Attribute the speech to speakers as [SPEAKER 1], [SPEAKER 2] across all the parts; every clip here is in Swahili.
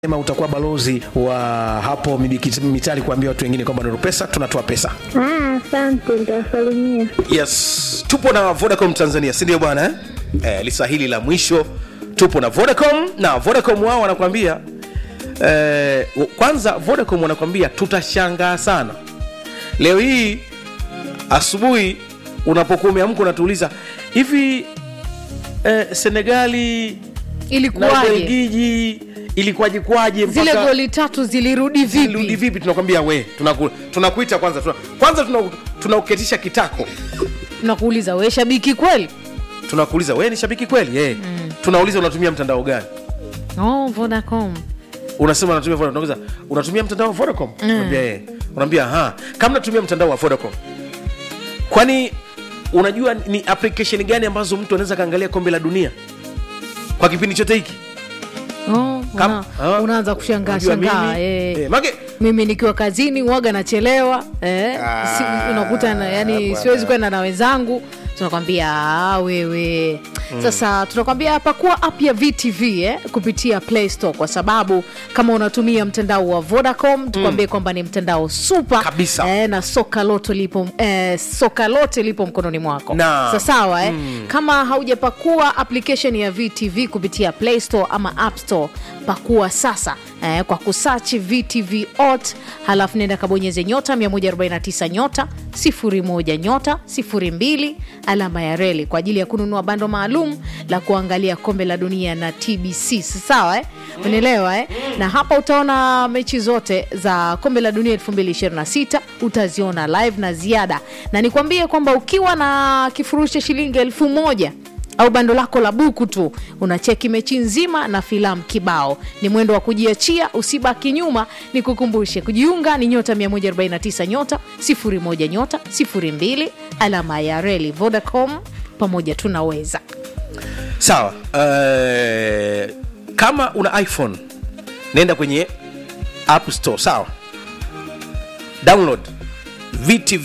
[SPEAKER 1] Sema utakuwa balozi wa hapo Mibiki- mitali kuambia watu wengine kwamba Nuru Pesa tunatoa pesa.
[SPEAKER 2] Ah, asante, nitawasalimia.
[SPEAKER 1] Yes, tupo na Vodacom Tanzania, si ndio bwana eh? Eh, lisa hili la mwisho tupo na Vodacom na Vodacom wao wanakwambia eh, kwanza Vodacom wanakwambia tutashangaa sana leo hii asubuhi unapokuwa umeamka unatuuliza hivi eh, Senegali na
[SPEAKER 3] ilikuwaje
[SPEAKER 1] Ubelgiji ilikuwaje kwaje
[SPEAKER 3] zile
[SPEAKER 1] mpaka-
[SPEAKER 3] goli tatu zilirudi
[SPEAKER 1] Zilirudi
[SPEAKER 3] vipi
[SPEAKER 1] vipi tunakwambia we tunaku- tunakuita kwanza tuna, kwanza tuna- tunauketisha kitako
[SPEAKER 3] nakuuliza we shabiki kweli
[SPEAKER 1] tunakuuliza we ni shabiki kweli eh. tunauliza unatumia mtandao gani
[SPEAKER 3] oh, vodacom
[SPEAKER 1] unasema unatumia Vodacom. Tunauliza, unatumia mtandao wa Vodacom unaambia eh. unaambia ha kama natumia mtandao wa Vodacom kwani unajua ni application gani ambazo mtu anaweza kaangalia kombe la dunia kwa kipindi chote hiki
[SPEAKER 3] oh,
[SPEAKER 1] Kam-
[SPEAKER 3] una,
[SPEAKER 1] ah,
[SPEAKER 3] unaanza kushangaa
[SPEAKER 1] unajua
[SPEAKER 3] shangaa
[SPEAKER 1] mimi,
[SPEAKER 3] eh.
[SPEAKER 1] eh, mage
[SPEAKER 3] mimi nikiwa kazini waga nachelewa eh.
[SPEAKER 1] Ah,
[SPEAKER 3] si, unakuta na, yani
[SPEAKER 1] bwana.
[SPEAKER 3] siwezi kwenda na wenzangu tunakwambia "Ah, wewe sasa tunakwambia pakua app ya vtv eh, kupitia play store kwa sababu kama unatumia mtandao wa vodacom tukwambie kwamba ni mtandao super
[SPEAKER 1] Kabisa.
[SPEAKER 3] eh, na soka lote lipo eh, soka lote lipo mkononi mwako
[SPEAKER 1] Na.
[SPEAKER 3] Sa- sawa eh? kama haujapakua application ya vtv kupitia play store ama app store pakua sasa eh, kwa kusachi vtv ot halafu nenda kabonyeze nyota 149 nyota 01 nyota 02 alama ya reli kwa ajili ya kununua bando maalum la kuangalia kombe la dunia na tbc Si sawa eh? unaelewa eh? na hapa utaona mechi zote za kombe la dunia 2026 utaziona live na ziada na nikwambie kwamba ukiwa na kifurushi cha shilingi elfu moja au bando lako la buku tu unacheki mechi nzima na filamu kibao ni mwendo wa kujiachia usibaki nyuma ni kukumbushe kujiunga ni nyota 149 nyota 01 nyota 02 alama ya reli vodacom pamoja tunaweza
[SPEAKER 1] sawa uh, kama una iphone nenda kwenye app store sawa download vtv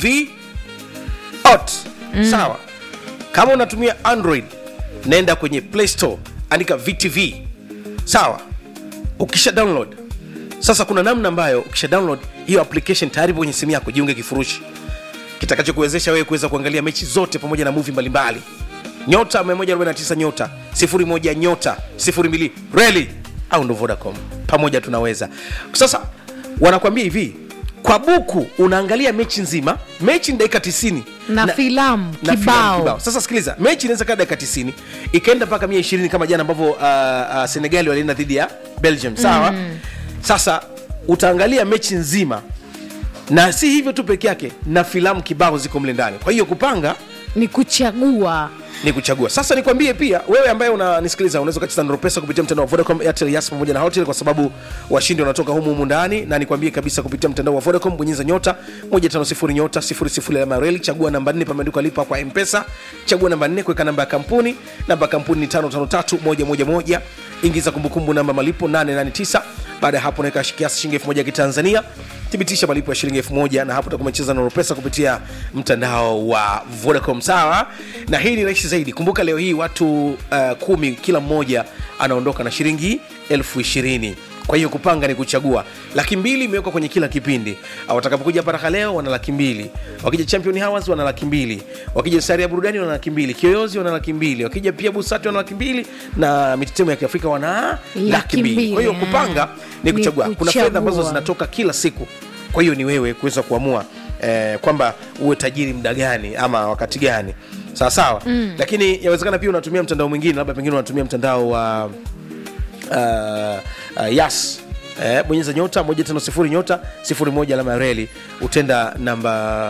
[SPEAKER 1] ot sawa kama unatumia android nenda kwenye play store andika vtv sawa ukisha download sasa kuna namna ambayo ukisha download hiyo application tayari ipo kwenye simu yako jiunge kifurushi kitakachokuwezesha wewe kuweza kuangalia mechi zote pamoja na muvi mbalimbali nyota 149 nyota 01 nyota 02 reli au ndo vodacom pamoja tunaweza sasa wanakwambia hivi kwa buku unaangalia mechi nzima mechi ni dakika 90
[SPEAKER 3] na, filamu
[SPEAKER 1] na filamu
[SPEAKER 3] kibao
[SPEAKER 1] sasa sikiliza mechi inaweza kaa dakika 90 ikaenda mpaka 120 kama jana ambavyo uh, uh, senegali walienda dhidi ya belgium sawa mm. sasa utaangalia mechi nzima na si hivyo tu peke yake na filamu kibao ziko mle ndani kwa hiyo kupanga
[SPEAKER 3] ni kuchagua
[SPEAKER 1] ni kuchagua sasa nikwambie pia wewe ambaye unanisikiliza unaweza ukacheza Nuru pesa kupitia mtandao wa vodacom airtel yas pamoja na hotel kwa sababu washindi wanatoka humu humu ndani na nikwambie kabisa kupitia mtandao wa vodacom bonyeza nyota 150 nyota 00 alama ya reli chagua namba 4 pameandikwa lipa kwa mpesa chagua namba 4 kuweka namba ya kampuni namba ya kampuni ni 553111 ingiza kumbukumbu namba malipo 889 baada ya hapo unaweka kiasi shilingi 1000 ya kitanzania thibitisha malipo ya shilingi 1000 na hapo utakuwa umecheza Nuru pesa kupitia mtandao wa vodacom sawa na hii ni rahisi zaidi kumbuka leo hii watu uh, kumi kila mmoja anaondoka na shilingi elfu ishirini kwa hiyo kupanga ni kuchagua laki mbili imewekwa kwenye kila kipindi Ah, watakapokuja paraka leo wana laki mbili wakija champion hours wana laki mbili wakija sari ya burudani wana laki mbili kiyoyozi wana laki mbili wakija pia busati wana laki mbili na mitetemo ya kiafrika wana laki
[SPEAKER 3] Laki
[SPEAKER 1] mbili
[SPEAKER 3] mbili,
[SPEAKER 1] kwa hiyo
[SPEAKER 3] ah.
[SPEAKER 1] kupanga ni
[SPEAKER 3] Ni
[SPEAKER 1] kuchagua kuna fedha ambazo
[SPEAKER 3] kuchagua.
[SPEAKER 1] zinatoka kila siku kwa hiyo ni wewe kuweza kuamua eh, kwamba uwe tajiri muda gani ama wakati gani sawa sawa mm. lakini yawezekana pia unatumia mtandao mwingine labda pengine unatumia mtandao wa uh, uh, yas eh, bonyeza nyota 150 nyota 01 alama ya reli utenda namba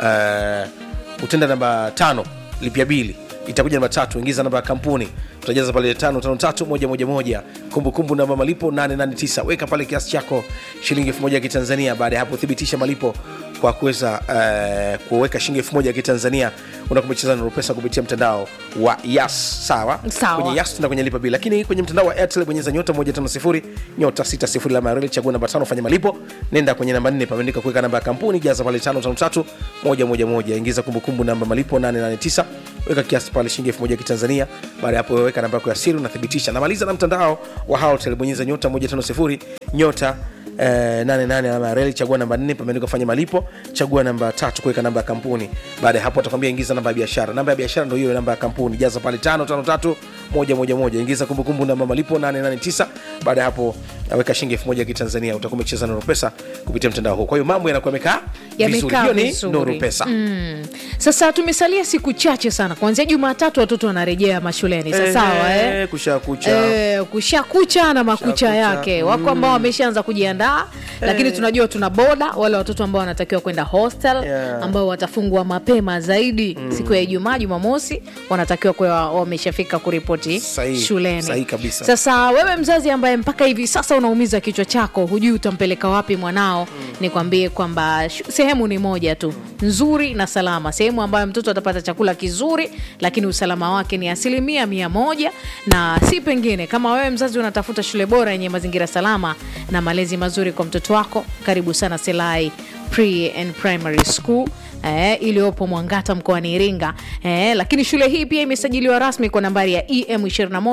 [SPEAKER 1] uh, utenda namba tano lipia bili itakuja namba tatu ingiza namba ya kampuni utajaza pale tano tano tatu moja moja moja kumbukumbu namba malipo 889 weka pale kiasi chako shilingi elfu moja ya kitanzania baada ya hapo thibitisha malipo kwa kuweza uh, kuweka shilingi elfu moja ya kitanzania unakumecheza na pesa kupitia mtandao wa yas sawa
[SPEAKER 3] Sawa.
[SPEAKER 1] kwenye yas tuna kwenye lipa bili lakini kwenye mtandao wa airtel bonyeza nyota 150 nyota 60 alama ya reli chagua namba tano fanya malipo nenda kwenye namba 4 pameandika kuweka namba ya kampuni jaza pale 553 111 ingiza kumbukumbu namba malipo 889 weka kiasi pale shilingi elfu moja kitanzania baada ya hapo weka namba yako ya siri unathibitisha namaliza na mtandao wa Halotel bonyeza nyota 150 nyota Eh, nane nane alama ya reli chagua namba nne pameandikwa fanya malipo chagua namba tatu kuweka namba ya kampuni baada ya hapo atakwambia ingiza namba ya biashara namba ya biashara ndio hiyo namba ya kampuni jaza pale tano tano tatu moja moja moja ingiza kumbukumbu namba malipo 889 baada ya hapo aweka shilingi elfu moja kitanzania utakuwa umecheza nuru pesa kupitia mtandao huu kwa hiyo mambo yanakuwa yamekaa vizuri
[SPEAKER 3] Yamekaa
[SPEAKER 1] hiyo ni
[SPEAKER 3] vizuri.
[SPEAKER 1] nuru pesa
[SPEAKER 3] Mm. Sasa tumesalia siku chache sana, kuanzia Jumatatu watoto wanarejea mashuleni. Sasa sawa eh?
[SPEAKER 1] kusha kucha
[SPEAKER 3] Eh, kusha kucha na makucha
[SPEAKER 1] Kusha kucha.
[SPEAKER 3] yake wako ambao wameshaanza kujiandaa lakini tunajua tuna boda wale watoto ambao wanatakiwa kwenda hostel
[SPEAKER 1] Yeah.
[SPEAKER 3] ambao watafungua mapema zaidi siku ya ijumaa jumamosi wanatakiwa kuwa wameshafika kuripoti
[SPEAKER 1] Sahihi,
[SPEAKER 3] shuleni
[SPEAKER 1] sahihi kabisa.
[SPEAKER 3] sasa wewe mzazi ambaye mpaka hivi sasa unaumiza kichwa chako hujui utampeleka wapi mwanao nikwambie kwamba shu- sehemu ni moja tu nzuri na salama sehemu ambayo mtoto atapata chakula kizuri lakini usalama wake ni asilimia mia moja na si pengine kama wewe mzazi unatafuta shule bora yenye mazingira salama na malezi mazuri kwa mtoto wako karibu sana selai pre and primary school eh, iliyopo mwangata mkoani iringa eh, lakini shule hii pia imesajiliwa rasmi kwa nambari ya em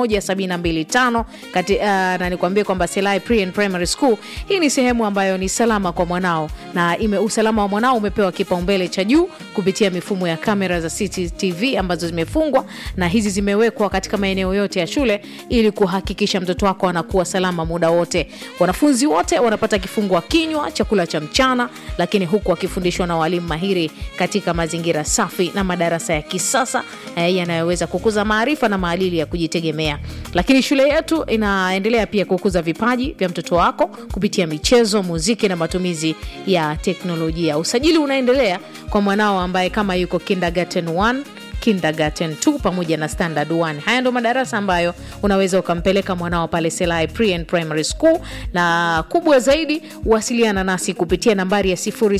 [SPEAKER 3] 21725 kati uh, na nikwambie kwamba selai pre and primary school hii ni sehemu ambayo ni salama kwa mwanao na ime, usalama wa mwanao umepewa kipaumbele cha juu kupitia mifumo ya kamera za cctv ambazo zimefungwa na hizi zimewekwa katika maeneo yote ya shule ili kuhakikisha mtoto wako anakuwa salama muda wote wanafunzi wote wanapata kifungua kinywa chakula cha mchana lakini huku wakifundishwa na walimu mahiri katika mazingira safi na madarasa ya kisasa eh, yanayoweza kukuza maarifa na maadili ya kujitegemea lakini shule yetu inaendelea pia kukuza vipaji vya mtoto wako kupitia michezo muziki na matumizi ya teknolojia usajili unaendelea kwa mwanao ambaye kama yuko kindergarten 1 kindergarten 2 pamoja na standard 1 haya ndo madarasa ambayo unaweza ukampeleka mwanao pale selai pre and primary school na kubwa zaidi wasiliana nasi kupitia nambari ya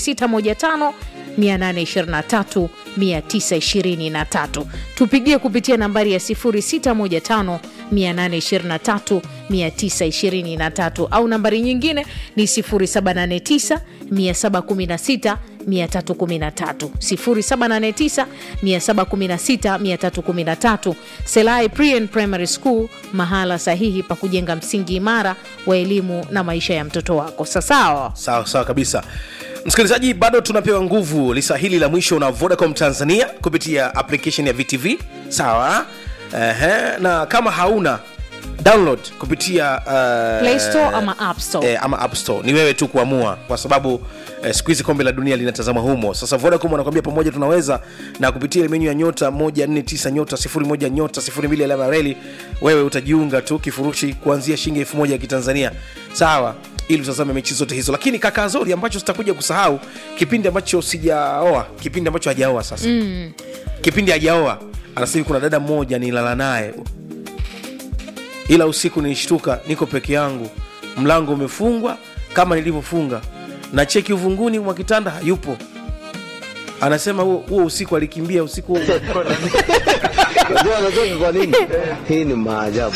[SPEAKER 3] 0615 823 923 tupigie kupitia nambari ya 0615 823 923 au nambari nyingine ni 0789 716 313 0789 716 313 selai pre and primary school mahala sahihi pa kujenga msingi imara wa elimu na maisha ya mtoto wako sasawa
[SPEAKER 1] sawa sawa kabisa msikilizaji bado tunapewa nguvu lisa hili la mwisho na vodacom tanzania kupitia application ya vtv sawa Ehe, na kama hauna download kupitia uh,
[SPEAKER 3] Play Store ama App Store.
[SPEAKER 1] eh, ama app store ni wewe tu kuamua kwa sababu eh, siku hizi kombe la dunia linatazama humo sasa vodacom wanakwambia pamoja tunaweza na kupitia ile menyu ya nyota 149 nyota 01 nyota 02 alama ya reli wewe utajiunga tu kifurushi kuanzia shilingi elfu moja ya kitanzania sawa ili utazame mechi zote hizo lakini kaka zori ambacho sitakuja kusahau kipindi ambacho sijaoa kipindi ambacho hajaoa sasa mm. kipindi hajaoa anasema kuna dada mmoja nilala naye ila usiku nilishtuka niko peke yangu mlango umefungwa kama nilivyofunga na cheki uvunguni mwa kitanda hayupo anasema huo huo usiku alikimbia usiku huo
[SPEAKER 4] Unajua anatoka kwa nini? Hii ni maajabu.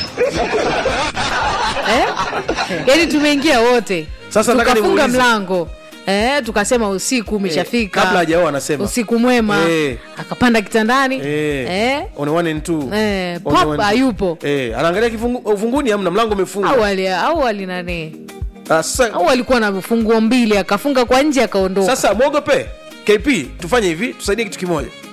[SPEAKER 3] eh? yani tumeingia wote
[SPEAKER 1] Sasa nataka
[SPEAKER 3] tukafunga
[SPEAKER 1] nimuulize.
[SPEAKER 3] mlango Eh, tukasema usiku umeshafika
[SPEAKER 1] kabla hajaoa anasema
[SPEAKER 3] usiku mwema
[SPEAKER 1] Eh.
[SPEAKER 3] akapanda kitandani
[SPEAKER 1] Eh,
[SPEAKER 3] eh,
[SPEAKER 1] on one and two.
[SPEAKER 3] Eh,
[SPEAKER 1] On
[SPEAKER 3] pop
[SPEAKER 1] one-
[SPEAKER 3] hayupo.
[SPEAKER 1] Eh, anaangalia kifungu- uvunguni amna mlango umefungwa
[SPEAKER 3] au ali au ali nani
[SPEAKER 1] Ah, sasa
[SPEAKER 3] au alikuwa na funguo mbili akafunga kwa nje akaondoka
[SPEAKER 1] sasa mwogope kp tufanye hivi tusaidie kitu kimoja